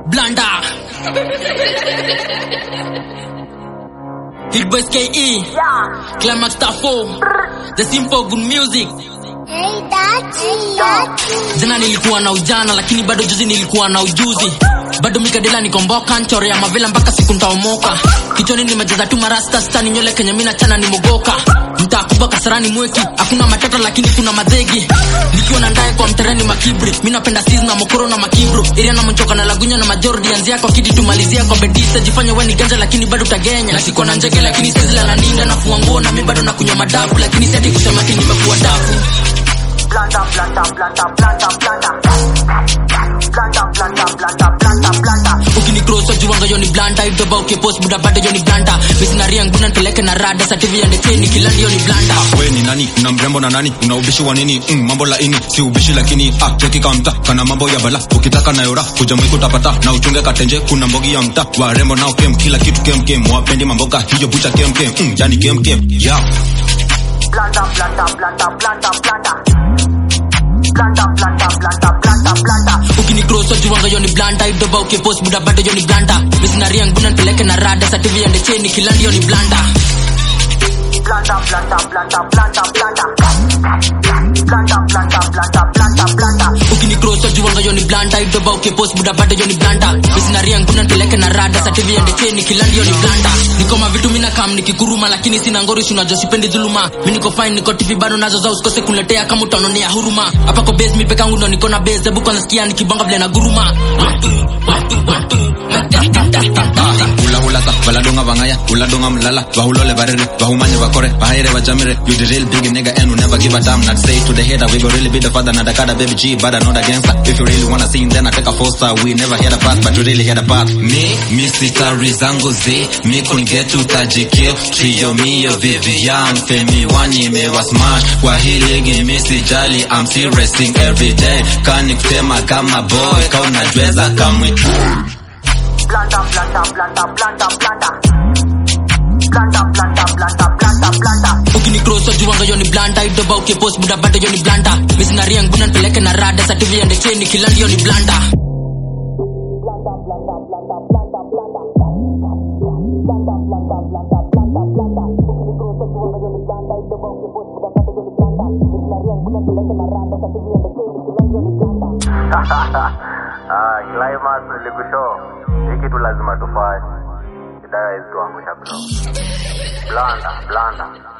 Blanda. Hit Boys KE. Climax Tafo. The Simple Good Music. Hey, Dachi. Dachi. Jana nilikuwa na ujana lakini bado juzi nilikuwa na ujuzi. Bado mikadela nikomboka nchore ya mavila mpaka siku ntaomoka. Kichwani nimejaza tu marasta stani nywele kenye mina chana ni mogoka. Mtaa kubwa kasarani mweki, hakuna matata lakini kuna madhegi. Nikiwa na ndaye kwa mtereni makibri, mi napenda sis na mokoro na makibro. Iria na mchoka na lagunya na majordi anzia kwa kidi tumalizia kwa bedista jifanye we ni ganja lakini bado utagenya. Na siko na njege lakini sizi la ninga na fua nguo na mi bado nakunywa madafu lakini si ati kusema ati nimekuwa dafu. Blanda, blanda, blanda, blanda, blanda. Blanda, blanda, blanda, blanda, blanda. ukinicross wajuwanga yo ni blanda idoba ukipost buda bado yo ni blanda misinaria nguna nipeleke na rada sativi ende cheni kila ndio ni blanda we ni nani una mrembo na nani una ubishi wa nini mm, mambo laini si ubishi lakini ah, cheki kama mta kana mambo ya bala ukitaka nayora kuja mwiko utapata na uchunge katenje kuna mbogi ya mta warembo nao kem kila kitu kem kem wapendi mamboga hiyo bucha kem kem mm, yani kem kem yeah. Blanda, blanda, blanda, blanda, blanda. Blanda, blanda, blanda, blanda, blanda. ukinicross wajuwanga yo ni blanda idoba ukipost buda bado yo ni blanda misinaria nguna nipeleke na rada sativi ende cheni kila ndio ni blanda Blanda, blanda, blanda, blanda, blanda. Blanda, blanda, blanda, blanda, blanda. ukinicross wajuwanga yo ni blanda idoba ukipost buda bado yo ni blanda misinaria nguna nipeleke na rada sativi ende cheni kila ndio ni blanda niko mavitu mina kam nikikuruma lakini sina ngori sinajua sipendi dhuluma mi niko fine niko tv bado nazo za usikose kuletea kama utaononea huruma hapa kwa base mi pekangu ndo niko na base hebu kwanza sikia nikibonga vile na guruma watu watu watu hula hula sa baladonga bangaya uladonga mlala bahulole barere bahumanye bakore bahaire bajamire you the real big nigga and will never give a damn not say to the hater we go really be the father not the kada baby G but I'm not against her if you really wanna see then I take a four star we never hear the path but you really hear the path me mi sitari zangu zi mi kungetu tajikio trio mio Vivian femi wani mewa smash kwa hii ligi mi sijali I'm still racing every day kani kutema kama boy kauna jweza kamwitu Blanda, blanda, blanda, blanda, blanda. Blanda, blanda, blanda, blanda, blanda. ukinicross wajuwanga yo ni blanda idoba ukipost buda bado yo ni blanda misinaria nguna nipeleke na rada sativi ende cheni kila ndio ni blanda Ah, climax nilikushow. Hii kitu lazima tufanye. Idaya hizi tuangusha bro. Blanda, blanda.